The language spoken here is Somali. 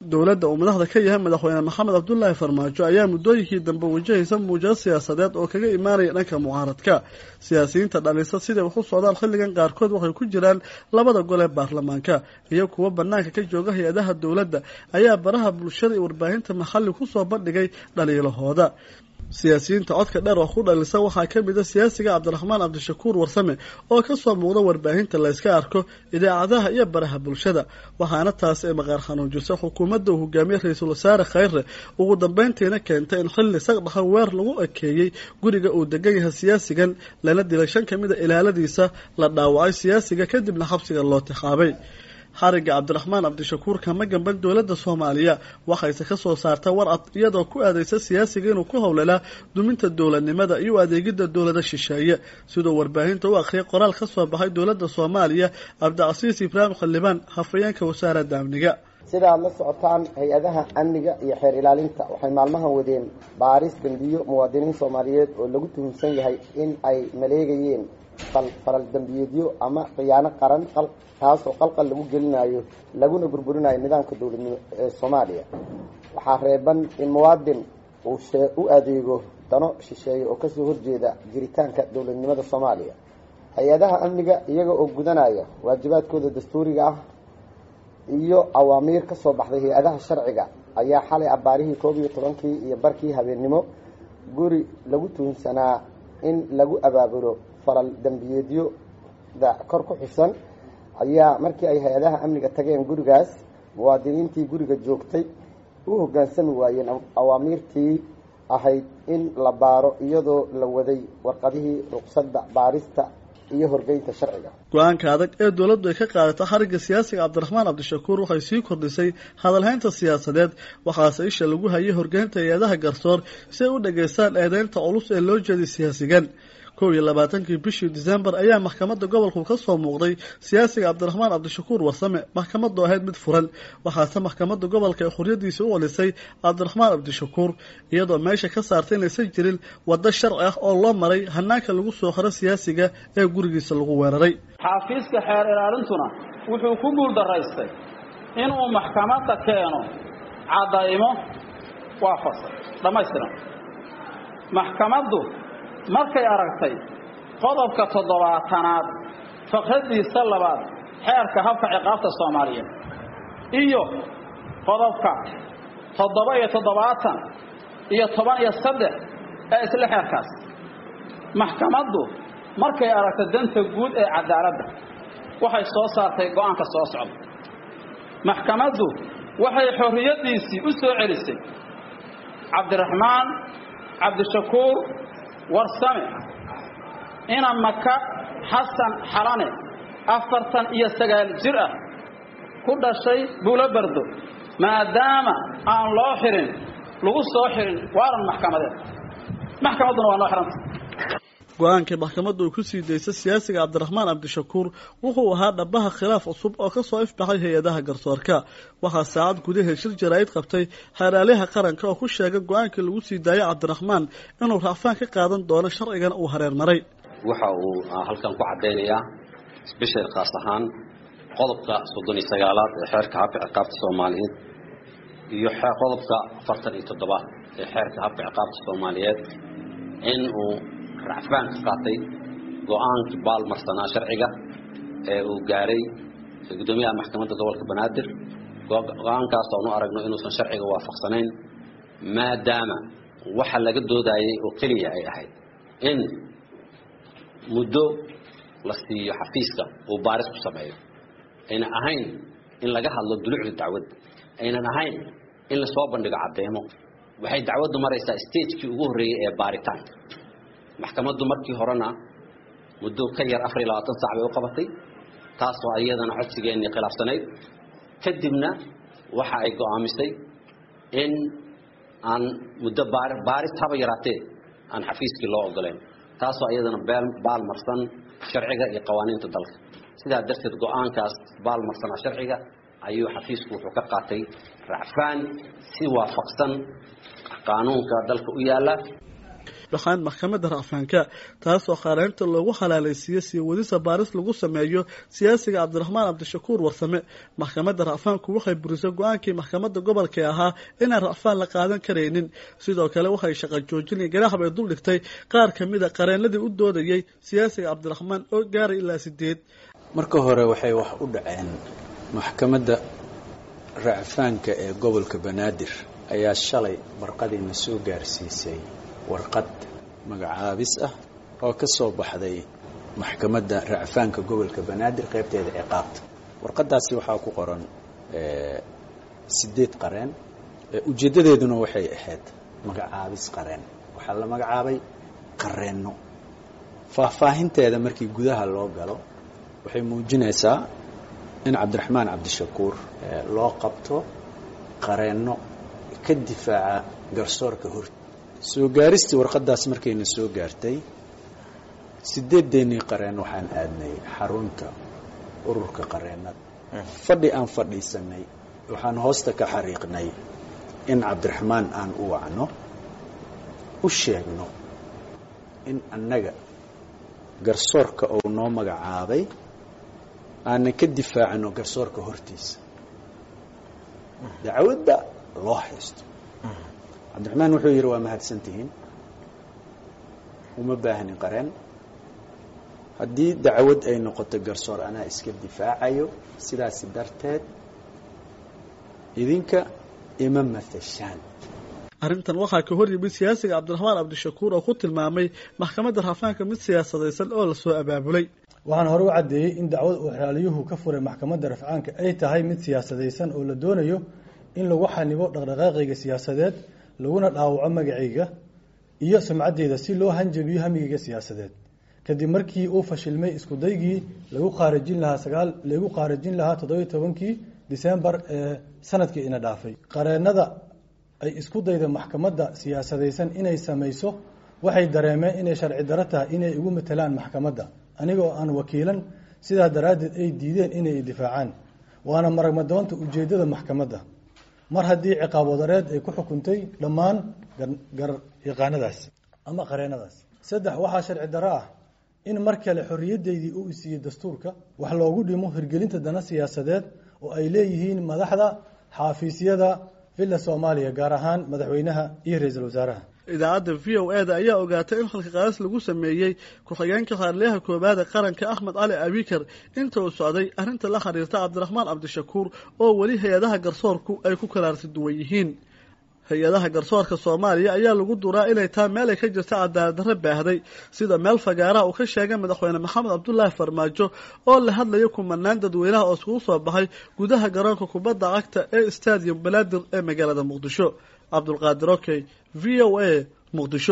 dowladda uu madaxda ka yahay madaxweyne maxamed cabdulaahi farmaajo ayaa muddooyinkii dambe wajahaysa muujado siyaasadeed oo kaga imaanaya dhanka mucaaradka siyaasiyiinta dhalisa siday wax u socdaan xilligan qaarkood waxay ku jiraan labada gol ee baarlamaanka iyo kuwo banaanka ka jooga hay-adaha dowladda ayaa baraha bulshada iyo warbaahinta maxalli kusoo bandhigay dhaliilahooda siyaasiyiinta codka dheer oo ku dhalisa waxaa ka mid a siyaasiga cabdiraxmaan cabdishakuur warsame oo kasoo muuqda warbaahinta layska arko idaacadaha iyo baraha bulshada waxaana taasi ay maqaar xanuujisa xukuumadda uu hogaamiye ra-iisul wasaare khayre ugu dambeyntiina keentay in xilli sagdhaxan weer lagu ekeeyey guriga uu degan yahay siyaasigan lana dilay shan ka mid a ilaaladiisa la dhaawacay siyaasiga kadibna xabsiga loo tixaabay xariga cabdiraxmaan cabdishakuur kama gamban dowladda soomaaliya waxayse ka soo saarta warcad iyadoo ku aadeysa siyaasiga inuu ku howlalaa duminta dowladnimada iyo adeegidda dowlada shisheeye siduu warbaahinta u akhriyay qoraal ka soo baxay dowladda soomaaliya cabdicasiis ibraahim xildhibaan hafayeenka wasaaradda amniga sida aad la socotaan hay-adaha amniga iyo xeer ilaalinta waxay maalmahan wadeen baaris dembiyo muwaadiniin soomaaliyeed oo lagu tuhunsan yahay in ay maleegayeen faral dembiyeedyo ama khiyaano qaran taasoo qalqal lagu gelinayo laguna burburinayo nidaamka dowladnimo ee soomaaliya waxaa reeban in muwaadin uu u adeego dano shisheeye oo kasoo horjeeda jiritaanka dowladnimada soomaaliya hay-adaha amniga iyaga oo gudanaya waajibaadkooda dastuuriga ah iyo awaamiir ka soo baxday hay-adaha sharciga ayaa xalay abaarihii koob iyo tobankii iyo barkii habeennimo guri lagu tuhunsanaa in lagu abaabulo faral dembiyeedyoda kor ku xusan ayaa markii ay hay-adaha amniga tageen gurigaas muwaadiniintii guriga joogtay u hoggaansami waayeen awaamiirtii ahayd in la baaro iyadoo la waday warqadihii ruqsadda baarista iyo horgeynta sharciga go-aanka adag ee dowladdu ay ka qaadato xarigga siyaasiga cabdiraxmaan cabdishakuur waxay sii kordhisay hadalhaynta siyaasadeed waxaase isha lagu hayay horgeynta hay-adaha garsoor si ay u dhageystaan eedeynta culus ee loo jeeday siyaasigan kow iyo labaatankii bishii disembar ayaa maxkamadda gobolku ka soo muuqday siyaasiga cabdiraxmaan cabdishakuur warsame maxkamaddu ahayd mid furan waxaase maxkamadda gobolka ee xuryadiisa u celisay cabdiraxmaan cabdishakuur iyadoo meesha ka saartay inaysan jirin waddo sharci ah oo loo maray hanaanka lagu soo xiro siyaasiga ee gurigiisa lagu weeraray xaafiiska xeer ilaalintuna wuxuu ku guuldaraystay inuu maxkamadda keeno caddaymo waafaqsan dhammaystiran maxkamaddu markay aragtay qodobka toddobaatanaad faqradiisa labaad xeerka habka ciqaabta soomaaliyeed iyo qodobka toddoba iyo toddobaatan iyo toban iyo saddex ee isla xeerkaas maxkamaddu markay aragtay danta guud ee cadaaladda waxay soo saartay go-aanka soo socda maxkamaddu waxay xorriyaddiisii u soo celisay cabdiraxmaan cabdishakuur warsame ina maka xasan xalane afartan iyo sagaal jir ah ku dhashay buulo bardo maadaama aan loo xirin lagu soo xirin waaran maxkamadeed maxkamadduna waa noo xiranta go-aankii maxkamaddu ay ku sii daysay siyaasiga cabdiraxmaan cabdishakuur wuxuu ahaa dhabaha khilaaf cusub oo kasoo ifbaxay hay-adaha garsoorka waxaa saacad gudaheed shir jaraa'id qabtay xeeraalyaha qaranka oo ku sheegay go-aankii lagu sii daayay cabdiraxmaan inuu raacfaan ka qaadan doono sharcigana uu hareer maray waxa uu halkan ku caddaynayaa sbeshal khaas ahaan qodobka soddon iyo sagaalaad ee xeerka habka ciqaabta soomaaliyeed iyo qodobka afartan iyo toddobaad ee xeerka habka ciqaabta soomaaliyeed in uu racfaan ka qaatay go-aankii baalmarsanaa sharciga ee uu gaaray guddoomiyaha maxkamadda gobolka banaadir go-aankaas oonu aragno inuusan sharciga waafaqsanayn maadaama waxa laga doodayay oo keliya ay ahayd in muddo la siiyo xafiiska uu baaris ku sameeyo aynan ahayn in laga hadlo dulucda dacwadda aynan ahayn in lasoo bandhigo caddeemo waxay dacwaddu maraysaa stagekii ugu horreeyey ee baaritaanka maxkamaddu markii horena muddo ka yar afar iyo labaatan sac bay u qabatay taasoo iyadana codsigeennii khilaafsanayd kadibna waxa ay go'aamisay in aan muddo baaris haba yaraatee aan xafiiskii loo ogoleyn taasoo iyadana baalmarsan sharciga iyo qawaaniinta dalka sidaa darteed go-aankaas baalmarsanaa sharciga ayuu xafiisku wuxuu ka qaatay racfaan si waafaqsan qaanuunka dalka u yaalla baxaan maxkamadda racfaanka taasoo khaareynta loogu halaalaysiiyey sii wadisa baaris lagu sameeyo siyaasiga cabdiraxmaan cabdishakuur warsame maxkamadda racfaanku waxay burisay go-aankii maxkamadda gobolka ahaa inaan racfaan la qaadan karaynin sidoo kale waxay shaqa joojin ganaax bay dul dhigtay qaar ka mid a qareenadii u doodayey siyaasiga cabdiraxmaan oo gaaray ilaa sideed marka hore waxay wax u dhaceen maxkamadda racfaanka ee gobolka banaadir ayaa shalay barqadiina soo gaarsiisay warqad magacaabis ah oo ka soo baxday maxkamadda racfaanka gobolka banaadir qaybteeda ciqaabta warqadaasi waxaa ku qoran sideed qareen ujeeddadeeduna waxay ahayd magacaabis qareen waxaa la magacaabay qareenno faahfaahinteeda markii gudaha loo galo waxay muujinaysaa in cabdiraxmaan cabdishakuur loo qabto qareenno ka difaaca garsoorka hor soo gaaristii warqadaas markayna soo gaartay sideedeennii qareen waxaan aadnay xarunta ururka qareennada fadhi aan fadhiisanay waxaan hoosta ka xariiqnay in cabdiraxmaan aan u wacno u sheegno in annaga garsoorka uu noo magacaabay aanan ka difaacino garsoorka hortiisa dacwadda loo haysto cabdiraxmaan wuxuu yidhi waa mahadsantihiin uma baahnin qareen haddii dacwad ay noqoto garsoor anaa iska difaacayo sidaasi darteed idinka ima matashaan arrintan waxaa ka hor yimid siyaasiga cabdiraxmaan cabdishakuur oo ku tilmaamay maxkamadda raafaanka mid siyaasadaysan oo lasoo abaabulay waxaan hore u caddeeyey in dacwad uu xeraaliyuhu ka furay maxkamadda rafcaanka ay tahay mid siyaasadaysan oo la doonayo in lagu xanibo dhaqdhaqaaqayga siyaasadeed laguna dhaawaco magacayga iyo sumcaddeeda si loo hanjabiyo hamigayga siyaasadeed kadib markii uu fashilmay iskudaygii lagu qaarajin lahaa sagaal lagu qaarajin lahaa toddobiyo tobankii disembar ee sanadkii ina dhaafay qareennada ay isku dayda maxkamadda siyaasadaysan inay samayso waxay dareemeen inay sharci daro tahay inay igu matalaan maxkamadda aniga oo aan wakiilan sidaa daraaddeed ay diideen inay difaacaan waana maragmadoonta ujeeddada maxkamadda mar haddii ciqaab wadareed ay ku xukuntay dhammaan garyaqaanadaas ama qareennadaas saddex waxaa sharci daro ah in mar kale xorriyaddeydii uu isiiyey dastuurka wax loogu dhimo hirgelinta dana siyaasadeed oo ay leeyihiin madaxda xaafiisyada villa soomaaliya gaar ahaan madaxweynaha iyo ra-iisul wasaaraha idaacadda v o e da ayaa ogaatay in xalka qaadis lagu sameeyey ku-xigeenka xaarliyaha koobaada qaranka axmed cali abikar inta uu socday arrinta la xiriirta cabdiraxmaan cabdishakuur oo weli hay-adaha garsoorku ay ku kalaarsi duwan yihiin hay-adaha garsoorka soomaaliya ayaa lagu duraa inay taa meel ay ka jirta cadaalad darre baahday sida meel fagaaraha uu ka sheegay madaxweyne maxamed cabdulaahi farmaajo oo la hadlaya kumanaan dadweynaha oo iskugu soo baxay gudaha garoonka kubadda cagta ee stadium balaadir ee magaalada muqdisho cabdulqaadir okey v o a muqdisho